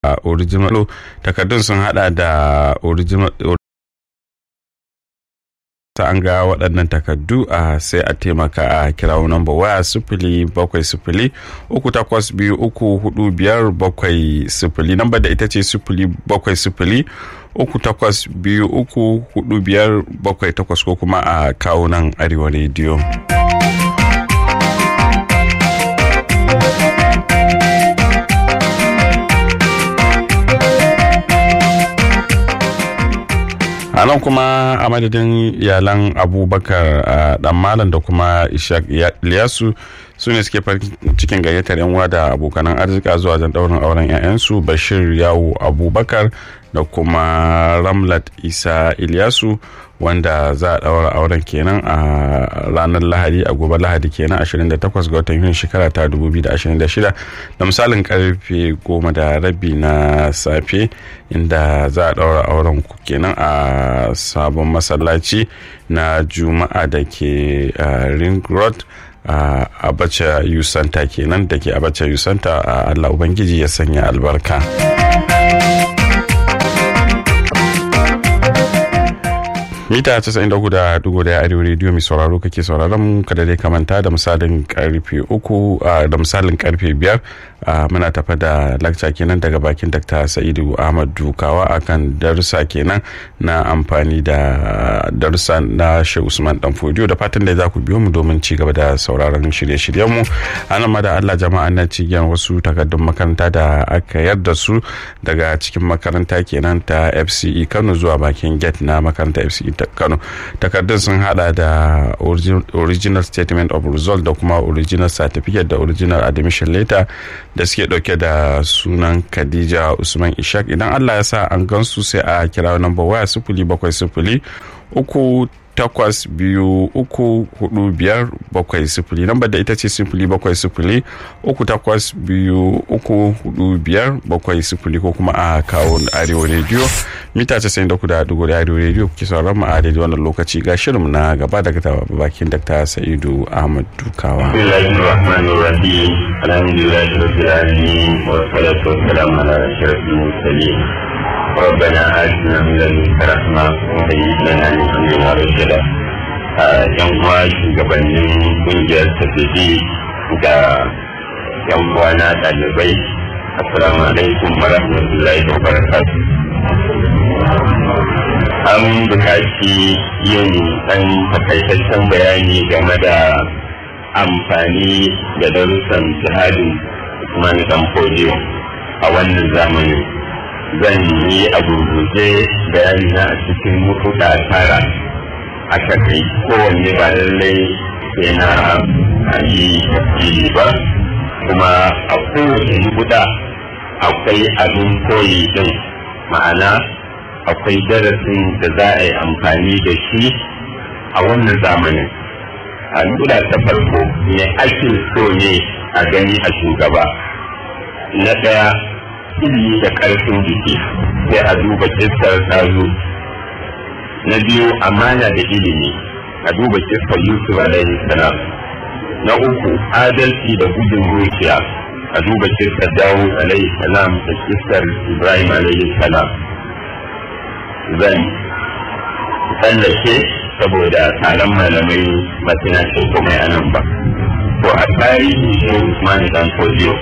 original takardun sun hada da original ta an ga waɗannan takardu a sai a taimaka a kirawo namba waya sifili bakwai sifili uku takwas biyu uku hudu biyar bakwai sifili namba da ita ce sifili bakwai sifili uku takwas biyu uku hudu biyar bakwai takwas ko kuma a kawo nan arewa rediyo. a nan kuma a madadin iyalan abubakar dan malam da kuma ishaq liyasu su ne suke farin cikin gayyatar yan uwa da abokanan arzika zuwa jan daurin auren 'ya'yansu bashir yawo abubakar da kuma ramlat isa ilyasu wanda za a daura auren kenan a ranar lahadi a gobe lahadi kenan 28 ga watan yuni shekara ta 2026 da misalin karfe goma da rabi na safe inda za a daura auren kenan a sabon masallaci na juma'a da ke ring road a abacha yusanta kenan da ke abacha yusanta a allah ubangiji ya sanya albarka mita 93.1 arewa rediyo mai sauraro kake sauraron kada dai kamanta da misalin karfe uku da misalin karfe biyar muna tafa da lakca kenan daga bakin dr sa'idu ahmad dukawa akan darussa kenan na amfani da darussa na shehu usman dan fodiyo da fatan da za ku biyo mu domin ci gaba da sauraron shirye-shiryenmu anan ma da allah jama'a na cigiyan wasu takardun makaranta da aka yarda su daga cikin makaranta kenan ta fce kano zuwa bakin gate na makaranta fce kano takardun sun hada da original statement of result da kuma original certificate da original admission letter da suke dauke da sunan khadija usman ishak idan allah ya sa an gansu sai a kira number waya sifili bakwai sifili uku takwas biyu uku hudu biyar bakwai sifili lambar da ita ce sifili bakwai sifili uku takwas biyu uku hudu biyar bakwai sifili ko kuma a kawo arewa rediyo mita casa'in da kuda dugu da arewa rediyo kuke sauran mu a daidai wannan lokaci ga shirin na gaba daga bakin dakta sa'idu ahmad dukawa. alhamdulillah rabbil alamin wa salatu wa salam ala ashrafil mursalin ربنا آتنا من لدنك رحمة وهيئ لنا من أمرنا رشدا yan uwa shugabannin kungiyar tafiye da yan uwa na ɗalibai assalamu alaikum wa rahmatullahi wa barakatu an bukaci yin ɗan takaitaccen bayani game da amfani da darussan jihadin Usman Dan Fodiyo a wannan zamanin zan yi a gurguje bayani na a cikin mutuɗa tara a kai kowanne ba lallai sai na yi tafsiri ba kuma a kowace mutuɗa akwai abin koyi din ma'ana akwai darasin da za a yi amfani da shi a wannan zamanin a mutuɗa ta farko ne ake so ne a gani a shugaba na ɗaya ilimi da ƙarfin jiki sai a duba kistar tazo na biyu amana da ilimi a duba kistar yusuf alaihi salam na uku adalci da gudun zuciya a duba kistar dawo alaihi salam da kistar ibrahim alaihi salam zan tsallake saboda taron malamai matina ce kuma yanan ba to a tarihi shi usman dan fodiyo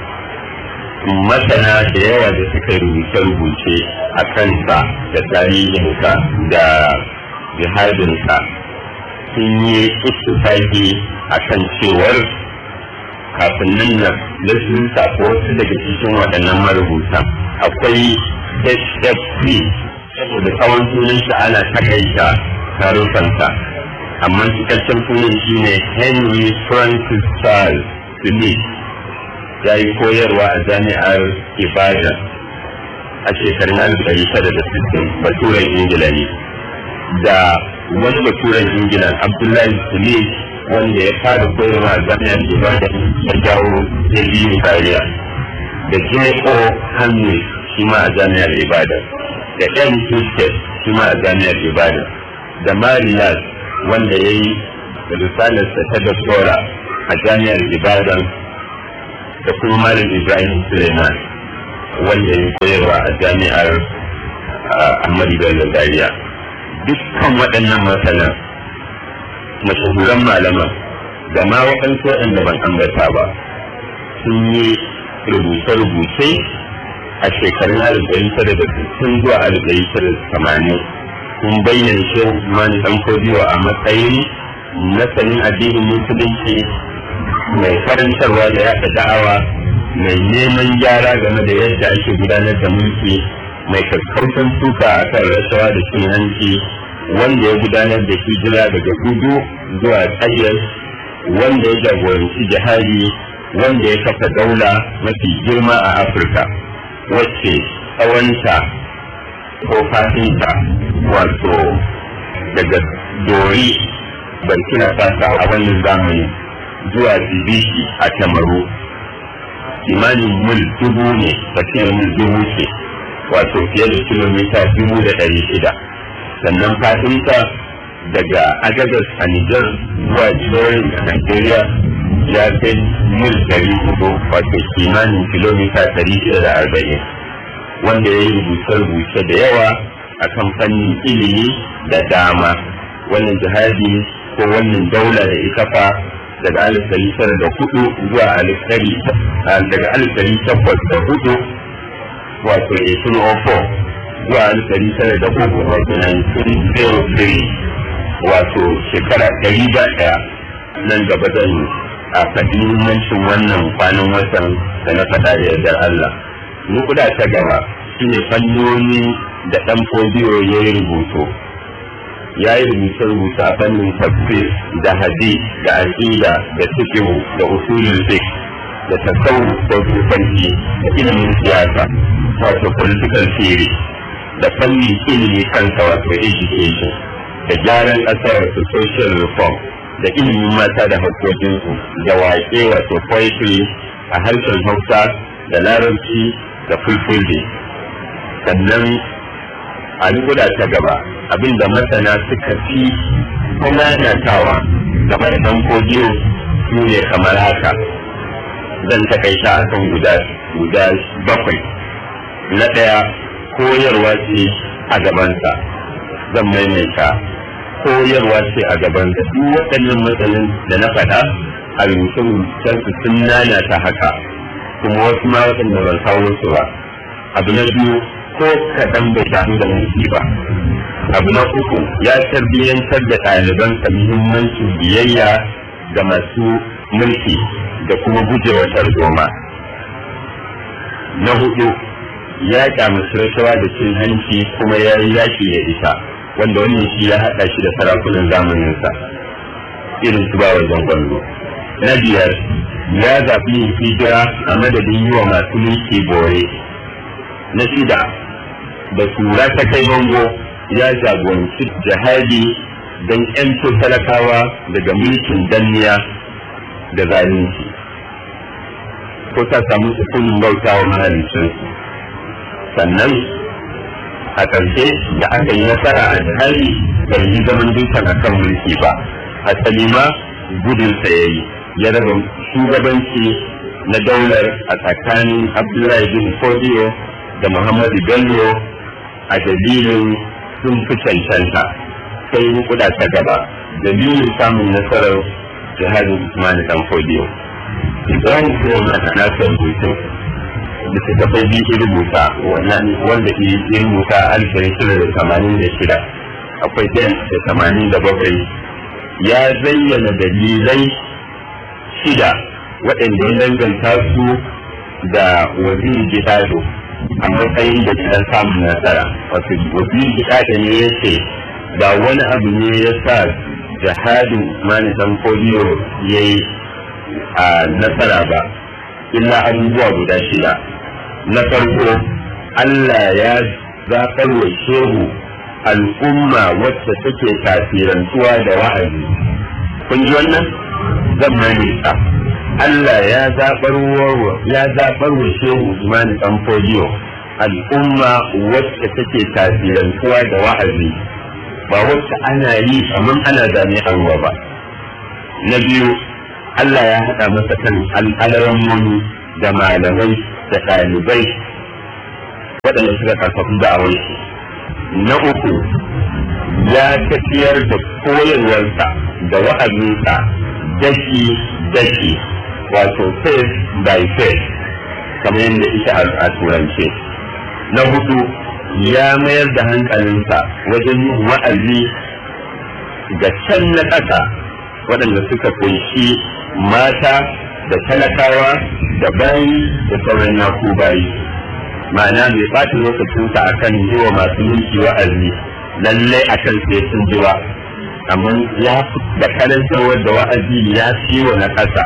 masana da yawa da suka rubuce-rubuce a kansa da tarihinsa da jihadinsa sun yi istifaki a kan cewar kafin nan na lissinsa ko wasu daga cikin waɗannan marubuta akwai hfc saboda tsawon sunansa ana takaita tarukansa amma cikakken sunan shine henry francis charles philip ya yi koyarwa a jami'ar ibadan a shekarun alif ɗari tara da sittin baturen ingila ne da wani baturen ingila abdullahi smith wanda ya fara koyarwa a jami'ar ibadan ya jawo ya biyu kariya da j.o. hamlin shi ma a jami'ar ibadan da m. Tuskett shi ma a jami'ar ibadan da marias wanda ya yi risalarsa ta doktora a jami'ar ibadan da kuma malam ibrahim suleiman wanda ya koyarwa a jami'ar Ahmadu Bello Zaria dukkan waɗannan masanan mashahuran malaman da ma waɗansu waɗanda ban ambata ba sun yi rubuce-rubuce a shekarun alif ɗari tara da sittin zuwa alif ɗari tara da tamanin sun bayyana shehu Usman dan Kodiyo a matsayin masanin addinin musulunci mai karantarwa da yaɗa da'awa mai neman gyara game da yadda ake gudanar da mulki mai kakkautan suka a kan rashawa da cin hanci wanda ya gudanar da hijira daga gudu zuwa tsayar wanda ya jagoranci jihadi wanda ya kafa daula mafi girma a afirka wacce tsawonta ko fatinta wato daga dori burkina faso a wannan zamani zuwa jibiki a tamaru kimanin mil dubu ne tafiyar mil dubu ce wato fiye da kilomita dubu da ɗari shida sannan fatinta daga agadas a Nijar zuwa Jilorin a Nigeria ya kai mil ɗari hudu wato kimanin kilomita ɗari shida da arba'in wanda ya yi rubuce-rubuce da yawa a kan fannin ilimi da dama wannan jihadi ko wannan daula da ita fa daga alif ɗari tara da hudu zuwa alif ɗari daga alif ɗari takwas da hudu wato 1804 zuwa alif ɗari tara da uku wato 1903 wato shekara ɗari ba ɗaya nan gaba zan a faɗi muhimmancin wannan kwanan watan da na faɗa da yardar Allah. Nukuda ta gaba shine fannoni da ɗan fodiyo ya yi rubutu. Ya yi rubuce-rubuce a fannin tafsir da hadi da aƙida da fiqhu da usulul fiqh da tasawuf ko sufanci da ilimin siyasa wato political theory da fannin ilimi kansa wato education da gyaran ƙasa wato social reform da ilimin mata da haƙƙoƙinsu da waƙe wato poetry a harshen hausa da larabci da fulfulde sannan a guda ta gaba abinda masana suka fi nanatawa game da ɗan kodiyo su ne kamar haka zan takaita a kan guda bakwai na ɗaya koyarwa ce a gabansa zan maimaita koyarwa ce a gaban da duk waɗannan matsalin da na faɗa a rubuce su sun nanata haka kuma wasu ma waɗanda ban kawo su ba abu na biyu ko kaɗan bai damu da mulki ba abu na uku ya tarbiyyantar da ɗalibansa muhimmancin biyayya ga masu mulki da kuma gujewa tarzoma na hudu ya kyamaci rashawa da cin hanci kuma ya yi yaƙi da ita wanda wannan shi ya haɗa shi da sarakunan zamaninsa irin su bawa gwallo na biyar ya zaɓi yin hijira a madadin yi wa masu mulki bore na shida da tura ta kai bango ya jagoranci jihadi don yanto talakawa daga mulkin danniya da zalunci ko ta samu sukunin bauta wa mahalicinsu sannan a ƙarshe da aka yi nasara a jihari bai yi zaman dukan a kan mulki ba asali ma gudunsa ya yi ya raba shugabanci na daular a tsakanin abdullahi bin fodiyo da muhammadu bello a dalilin sun fi cancanta sai kuda ta gaba dalilin samun nasarar jihadin usman dan fodiyo ibrahim sai na nasa rubutun littattafai biyu rubuta wanda ya rubuta alif ɗari shida da tamanin da shida akwai ɗayan da tamanin da bakwai ya zayyana dalilai shida waɗanda ya danganta su da waziri gidado a matsayin da gidan samun nasara wato waziri gidado ne ya ce ba wani abu ne ya sa jihadin usmani dan foliyo ya yi a nasara ba illa abubuwa guda shida na farko Allah ya zaɓar wa shehu al'umma wacce take tasirantuwa da wa'azi kun ji wannan zan manisa Allah ya zaɓar wa ya zaɓar wa shehu Usman dan Fodiyo al'umma wacce take tasirantuwa da wa'azi ba wacce ana yi kamar ana jami'an ruwa ba na biyu Allah ya haɗa masa kan al'alaran da malamai da ɗalibai waɗanda suka karfafi da'awar shi na uku ya tafiyar da koyarwarsa da wa'azinsa daki daki wato face by face kamar yadda ita a turance na hudu ya mayar da hankalinsa wajen yin wa'azi ga can na ƙasa waɗanda suka kunshi mata da talakawa da bayi da sauran yaku bayi ma'ana bai ɓata lokacinsa a kan yi wa masu mulki wa'azi lallai a kan sai sun ji ba amma ya da karantarwar da wa'azi ya fi wa na ƙasa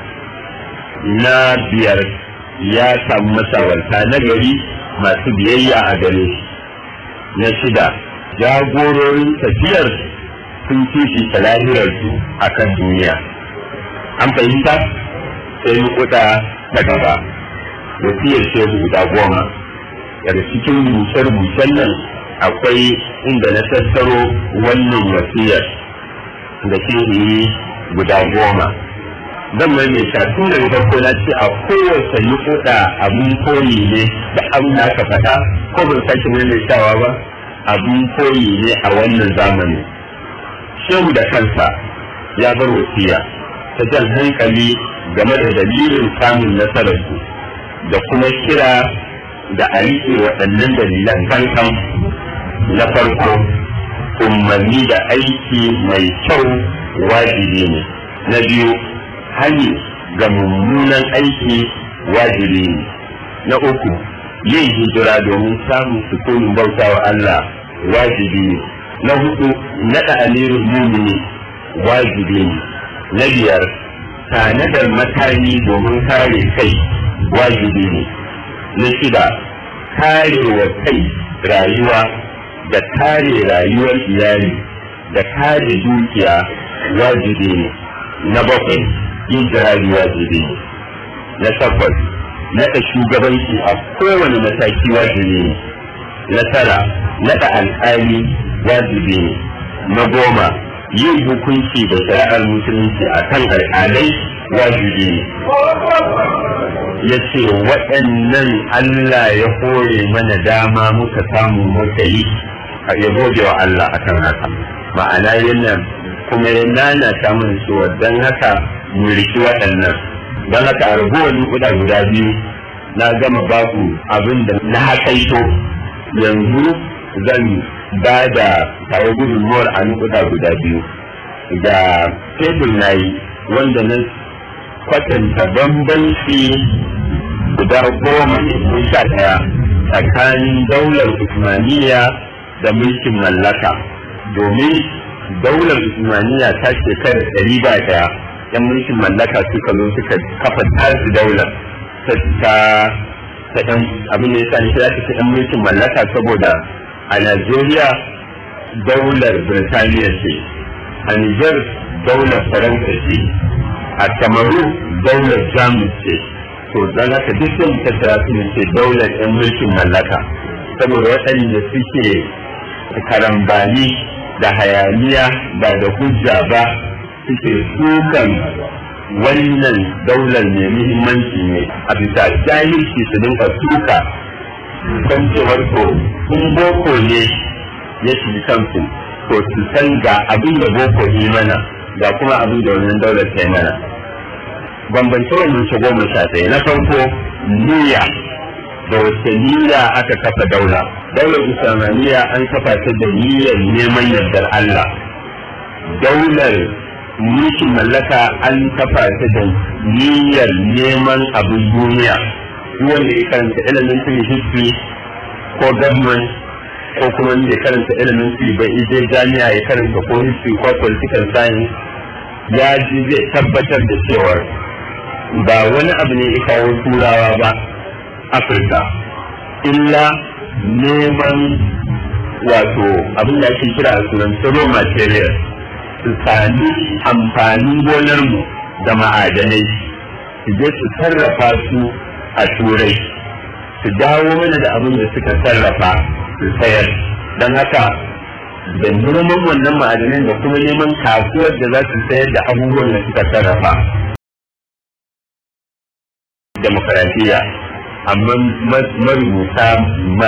na biyar ya samu mashawarta na gari masu biyayya a gare shi na shida jagororin tafiyar sun fifita lahirarsu a kan duniya an fahimta sai kuɗa ta gaba wasiyar shehu guda goma daga cikin rubuce-rubucen nan akwai inda na tattaro wannan wasiyar da shehu yi guda goma zan mai mai tun daga farko na ce a kowace nukuda abun koyi ne da abin da aka faɗa ko ban sake maimaitawa ba abun koyi ne a wannan zamani shehu da kansa ya bar wasiya ta jan hankali game da dalilin samun nasararsu da kuma kira da a riƙe waɗannan dalilan kankan na farko umarni da aiki mai kyau wajibi ne na biyu hani ga mummunan aiki wajibi ne na uku yin hijira domin samun sukunin bauta wa Allah wajibi ne na hudu naɗa amirin mumini wajibi ne na biyar tanadar makami domin kare kai wajibi ne na shida kare wa kai rayuwa da kare rayuwar iyali da kare dukiya wajibi ne na bakwai yin jihadi wajibi ne na takwas naɗa shugabanci a kowane mataki wajibi ne na tara naɗa alƙali wajibi ne na goma yin hukunci da shari'ar musulunci a kan alƙalai wajibi ne ya ce waɗannan Allah ya hore mana dama muka samu muka yi ya gode wa Allah akan haka ma'ana yana kuma ya nana ta mun cewa don haka mu riki waɗannan don haka a ragowar nukuda guda biyu na gama baku abin da na hakaito yanzu zan ba da tare gudunmuwar a nukuda guda biyu ga tebur na yi wanda na kwatanta bambanci guda goma sha ɗaya tsakanin daular usmaniya da mulkin mallaka domin daular usmaniya ta shekara ɗari ba ɗaya yan mulkin mallaka suka zo suka kafa tasu daular ta ta ɗan abin da ya sani ta ta ɗan mulkin mallaka saboda a najeriya daular birtaniya ce a nijar daular faransa ce a kamaru daular jamus ce to don haka duk sun tattara su ne ce daular yan mulkin mallaka saboda waɗanda suke karambani da hayaniya ba da hujja ba suke sukan wannan daular mai muhimmanci ne a bisa jahilci su dinka suka kan cewar to in boko ne ya shi kansu to su san ga abin da boko yi mana ga kuma abin da wannan daular ta yi mana bambance wannan shi goma sha ɗaya na farko niyya da wace niyya aka kafa daula daular islamiyya an kafa ta da niyyar neman yardar Allah daular mulkin mallaka an kafa ta da niyyar neman abin duniya wanda ya karanta elementary history ko government ko kuma ya karanta elementary bai ije jami'a ya karanta ko history ko political science ya ji zai tabbatar da cewa ba wani abu ne ya kawo turawa ba afirka illa neman wato abin da ake kira a sunan raw material su sami amfanin gonarmu da ma'adanai su je su sarrafa su a turai su dawo mana da abin da suka sarrafa su sayar don haka da noman wannan ma'adanan da kuma neman kasuwar da za su sayar da abubuwan da suka sarrafa demokaradiyya amma marubuta